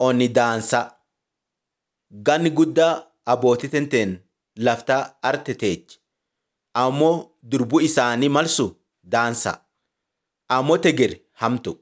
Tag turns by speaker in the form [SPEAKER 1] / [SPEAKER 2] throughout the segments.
[SPEAKER 1] onni daansaa. Ganni guddaa abbootii tenteen laftaa arte teechi. Ammoo durbuu isaanii malsu daansaa. Ammoo tegir hamtu.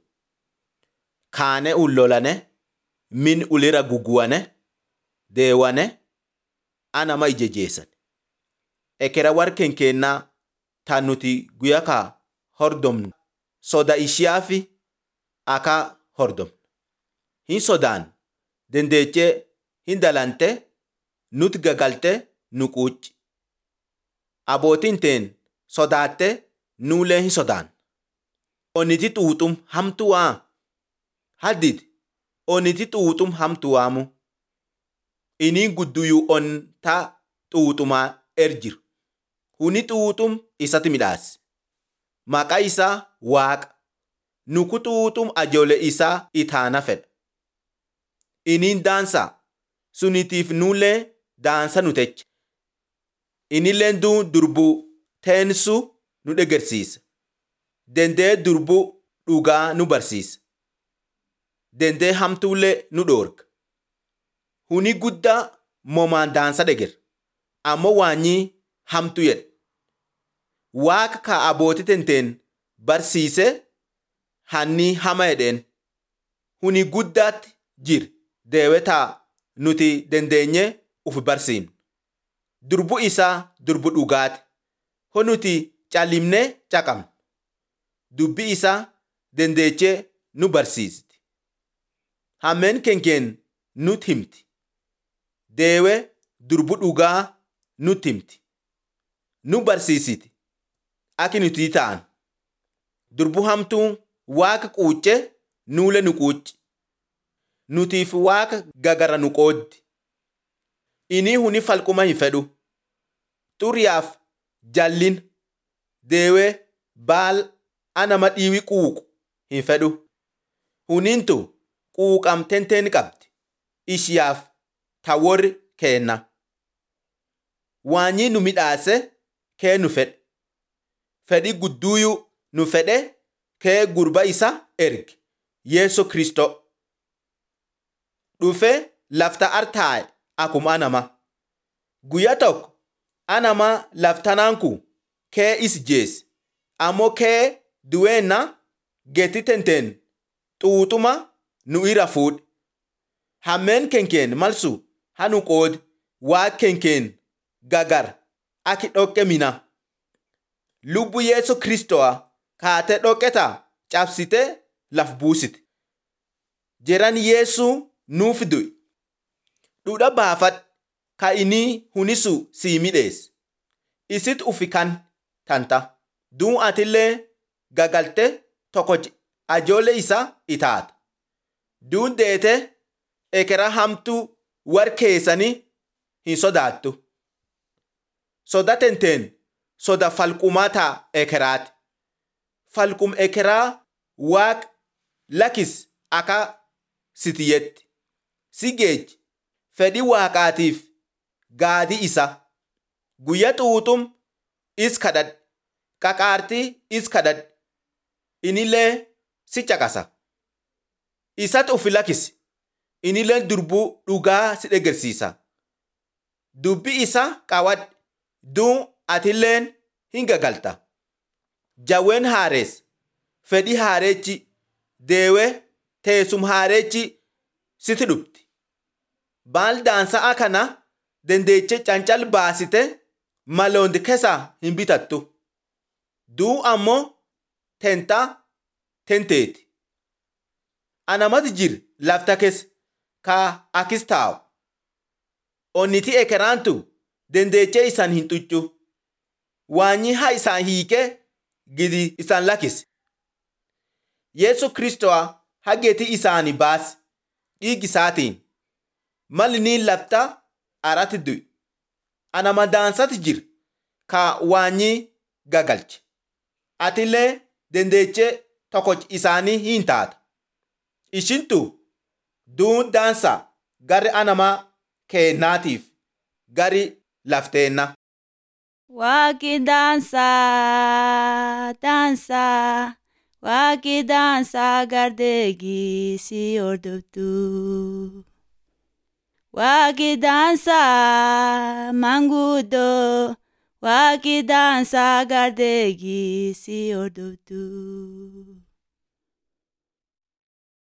[SPEAKER 1] Kaane ullolane min ulira guguwane deewane anama ijejeessan. Ekera warkeen keennaa tan nuti guyyaa kaa hordomnu soda ishiyaa fi akka hordomnu. Hin sodaan dandeechee hin dalante nuti gagalte nu quucci. Abbootiin teen sodaatte nuulee hin sodaan. Onniti xuuxum hamtu waa. Haddit onniti xuuxum hamtu waamu. Iniin gudduyyuu on ta xuuxumaa erjiru. Huni xuuxum isatti midhaase. Maqaa isaa Waaqa. Nuku xuuxum ajoole isaa itaana fedha. Iniin daansaa sunitiif nuulee daansa nu techa. Inilleen duun durbuu teensu nu dhegersiisa. Dendee durbuu dhugaa nu barsiisa. Dendee hamtuullee nu dhoorga. Huni guddaa moomaan daansa dheger. Ammoo waanyii hamtu jedhe. Waaqa ka abbootii tenteen barsiise hanni hama jedheen. Huni guddaatti jir deewetaa nuti dandeenye uf barsiin. Durbu isaa durbu dhugaati. Ho nuti callimnee caqabna. Dubbi isaa dandeechee nu barsiisti. Hammeen kenkeen nutti himti. Deewee durbu dhugaa nutti himti. Nu barsiisiti. Aki nuti ta'an. Durbu hamtuun waaqa quucce nuule nu quucci. Nutiif waaqa gagara nu qooddi. Inni huni falquma hin fedhu. Xuriyaaf jallin deewee baal anama dhiiwi quuqu hin fedhu. Hunintu quuqamtenteen qabdi. Ishiyaaf ta warri keenna. Waanyii nu midhaase kee nu fedhe. Fedhi gudduuyuu nu fedhe kee gurba isa erge. Yeesu Kristoo. Dhufee lafta artaa'e akkuma anama. Guyyaa tokko anama laftanaan kun kee is jeesse. Ammoo kee duweenna geetti tenteen xuuxuma nu ira fuudhe. Hammeen kenkeen malsu hanu qoodi waa kenkeen gagar aki dhoqqe mina. Lubbu Yeesu Kristoo kaatee dhoqqeta cabsite laf buusite. Jeran Yeesu nuuf du'i. Dhudha baafadh ka inni hunisu sii midheesse. Isit ufi kan tanta. Duun atillee gagalte tokko ajoole isa itaata. Duun deete ekera hamtuu war keessanii hin sodaattu. Soda tenteen soda falqumaa taa ekeraati. Falqum ekeraa waaq lakis akka sitiyetti. Si geechi fedhi waaqaatiif gaadi isa. Guyya xuuxum is kadhadhe. Qaqaartii is kadhadhe. Inillee si caqasa. Isatti ufi lakisi. Inillee durbuu dhugaa si dhegersiisa. Dubbi isa qawadhe. Duun atilleen hin gagalta. Jawween haarees. Fedhi haareechi. Deewee teessum haareechi siti dhufti. Baal daansa'a kana dandeechee cancal baasite maloondi keessa hin bitattu. Duu ammoo tentaa tenteeti. Anamati jir lafta keessa ka akis taa'u. Onniti ekeraantu dandeechee isaan hin xuccu. Waanyi haa isaan hiikee gidi isaan lakisi. Yesu Kristoo hageeti isaanii baasi dhiigi isaatiin. Malli niin lafta arati du'i. Anama daansati jir ka waanyi gagalche. Atillee dandeechee tokko isaanii hin taata. Ishintu duun daansaa gari anamaa keennaatiif gari lafteenna.
[SPEAKER 2] Waaqi daansaa daansaa waaqi daansaa gardeegii si hordoftu. Waaqi daansaa manguddoo waaqi daansaa gardeegii si hordoftu.